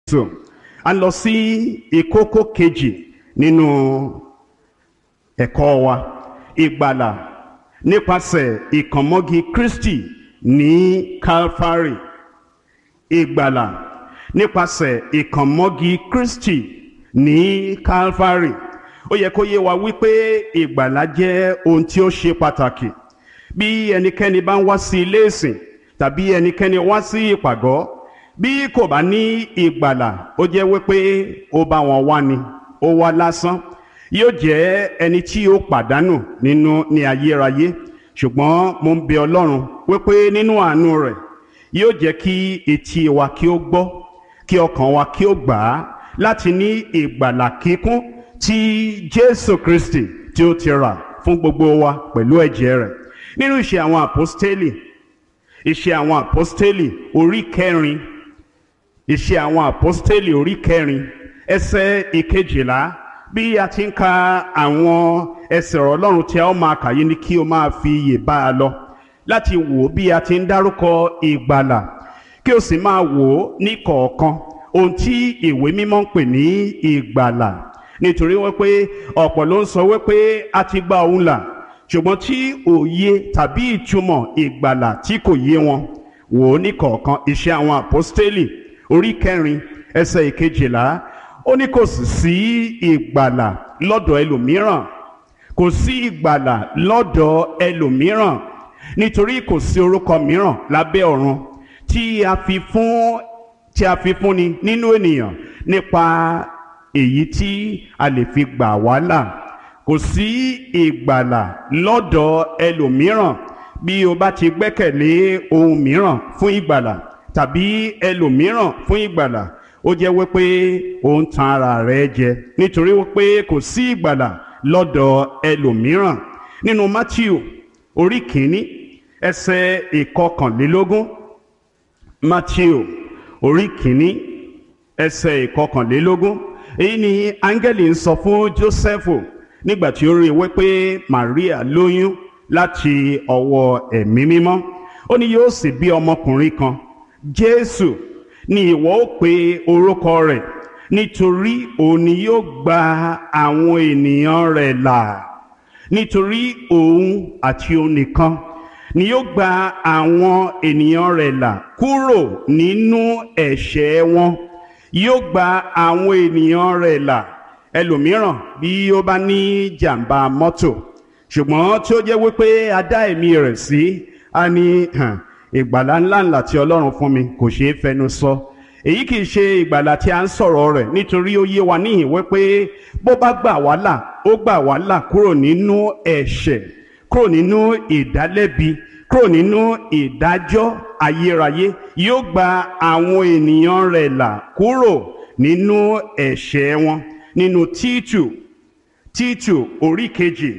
so a lọ sí ìkókó kejì nínú ẹ̀kọ́ wa ìgbàlà nípasẹ̀ ìkànmọ́gi Kristi ní Calvary ìgbàlà nípasẹ̀ ìkànmọ́gi Kristi ní Calvary ó yẹ kó yé wa wípé ìgbàlà jẹ́ ohun tí ó ṣe pàtàkì bí ẹnikẹ́ni bá ń wá sí ilé ìsìn tàbí ẹnikẹ́ni wá sí ìpàgọ́ bí kò bá ní ìgbàlà ó jẹ́ wípé ó bá wọn wá ni ó wá lásán yóò jẹ́ ẹni tí ó pàdánù nínú ní ayérayé ṣùgbọ́n mo ń bẹ Ọlọ́run wípé nínú àánú rẹ̀ yóò jẹ́ kí etí wa kí ó gbọ́ kí ọkàn wa kí ó gbà á láti ní ìgbàlà kíkún tí Jésù Kristi tí ó ti rà fún gbogbo wa pẹ̀lú ẹ̀jẹ̀ rẹ̀ nínú ìṣe àwọn àpọ́stélì ìṣe àwọn àpọ́stélì orí kẹrin ìṣe àwọn àpọ́stélì orí kẹrin ẹsẹ̀ ìkejìlá bí a ti ń ka àwọn ẹsẹ̀ ọ̀rọ̀ Ọlọ́run tí a ó máa kà yìí ni kí o máa fi iyè bá a lọ láti wò ó bí a ti ń dárúkọ ìgbàlà kí o sì máa wò ó ní kọ̀ọ̀kan ohun tí ìwé mímọ́ ń pè ní ìgbàlà nítorí wípé ọ̀pọ̀ ló ń sọ wípé a ti gba òun là ṣùgbọ́n tí òye tàbí ìtumọ̀ ìgbàlà tí kò yé wọn wò ó ní kọ̀ọ̀kan iṣẹ́ àwọn àpọ́stélì orí kẹrin ẹsẹ̀ ìkejìlá ó ní kò sì sí ìgbàlà lọ́dọ̀ ẹlòmíràn kò sí ìgbàlà lọ́dọ̀ ẹlòmíràn nítorí kò sí orúkọ mìíràn lábẹ́ ọ̀run tí a fi fún tí a fi fúnni nínú ènìyàn nípa èyí tí a lè fi gbà wá là kò sí ìgbàlà lọ́dọ̀ ẹlòmíràn bí o bá ti gbẹ́kẹ̀lé ohun mìíràn fún ìgbàlà tàbí ẹlòmíràn fún ìgbàlà ó jẹ́ wípé ó ń tan ara rẹ̀ jẹ nítorí wípé kò sí ìgbàlà lọ́dọ̀ ẹlòmíràn nínú Matthew orí kìíní ẹsẹ̀ ìkọkànlélógún Matthew orí kìíní ẹsẹ̀ ìkọkànlélógún èyí ni áńgẹ́lì ń sọ fún Jósẹ́fù nígbà tí ó rí i wípé Maria lóyún láti ọwọ́ ẹ̀mí mímọ́ ó ní yóò sì bí ọmọkùnrin kan Jésù ni ìwọ ó pe orúkọ rẹ̀ nítorí òun ni yóò gba àwọn ènìyàn rẹ̀ là nítorí òun àti òun nìkan ni yóò gba àwọn ènìyàn rẹ̀ là kúrò nínú ẹ̀ṣẹ̀ wọn yóò gba àwọn ènìyàn rẹ̀ là ẹlòmíràn bí ó bá ní jàǹbá mọ́tò ṣùgbọ́n tí ó jẹ́ wípé a dá ẹ̀mí rẹ̀ sí a ní ìgbàlá ńláńlá tí Ọlọ́run fún mi kò ṣeé fẹnu sọ èyí kìí ṣe ìgbàlà tí a ń sọ̀rọ̀ rẹ̀ nítorí ó yé wa níhìn wípé bó bá gbà wá là ó gbà wá là kúrò nínú ẹ̀ṣẹ̀ kúrò nínú ìdálẹ́bi kúrò nínú ìdájọ́ ayérayé yóò gba àwọn ènìyàn rẹ̀ là kúrò nínú ẹ̀ṣẹ̀ wọn nínú títù títù orí kejì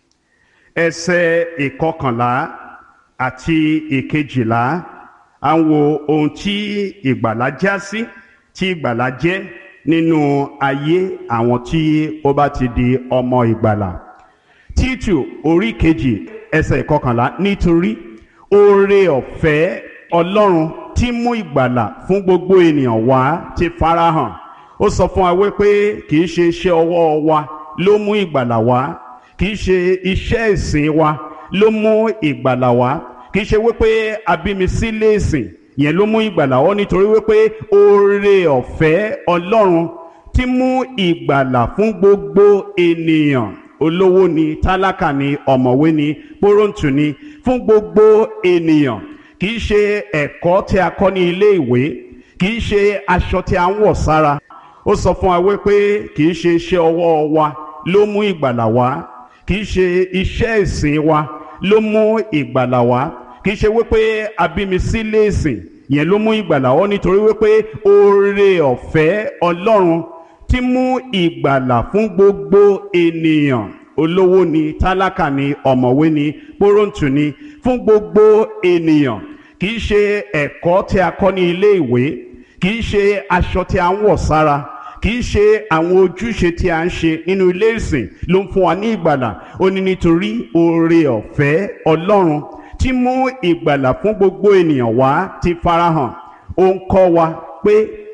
ẹsẹ̀ ìkọkànlá àti ìkejìlá à ń wo ohun tí ìgbàlà já sí tí ìgbàlà jẹ́ nínú ayé àwọn tí ó bá ti di ọmọ ìgbàlà títù orí kejì ẹsẹ̀ ìkọkànlá nítorí oore ọ̀fẹ́ ọlọ́run tí mú ìgbàlà fún gbogbo ènìyàn wá ti farahàn ó sọ fún wa wípé kì í ṣe iṣẹ́ ọwọ́ wa ló mú ìgbàlà wá kì í ṣe iṣẹ́ ìsìn wa ló mú ìgbàlà wá kì í ṣe wípé abímisílẹ̀ ìsìn yẹn ló mú ìgbàlà wá nítorí wípé oore ọ̀fẹ́ ọlọ́run tí mú ìgbàlà fún gbogbo ènìyàn olówó ni tálákà ni ọ̀mọ̀wé ni pọ́rọ̀ǹtù ni fún gbogbo ènìyàn kì í ṣe ẹ̀kọ́ tí a kọ́ ní ilé ìwé kì í ṣe aṣọ tí a ń wọ̀ sára ó sọ fún wa wípé kì í ṣe iṣẹ́ ọwọ́ wa ló mú ìgbàlà wá kì í ṣe iṣẹ́ ìsìn wa ló mú ìgbàlà wá kì í ṣe wípé abímisílẹ̀ ìsìn yẹn ló mú ìgbàlà wá nítorí wípé oore ọ̀fẹ́ ọlọ́run tí mú ìgbàlà fún gbogbo ènìyàn olówó ni tálákà ni ọ̀mọ̀wé ni pọ́rọ̀ǹtù ni fún gbogbo ènìyàn kì í ṣe ẹ̀kọ́ tí a kọ́ ní ilé ìwé kì í ṣe aṣọ tí a ń wọ̀ sára kì í ṣe àwọn ojúṣe tí a ń ṣe nínú ilé ìsìn ló ń fún wa ní ìgbàlà ó ní nítorí oore ọ̀fẹ́ ọlọ́run tí mú ìgbàlà fún gbogbo ènìyàn wá ti farahàn ó ń kọ́ wa pé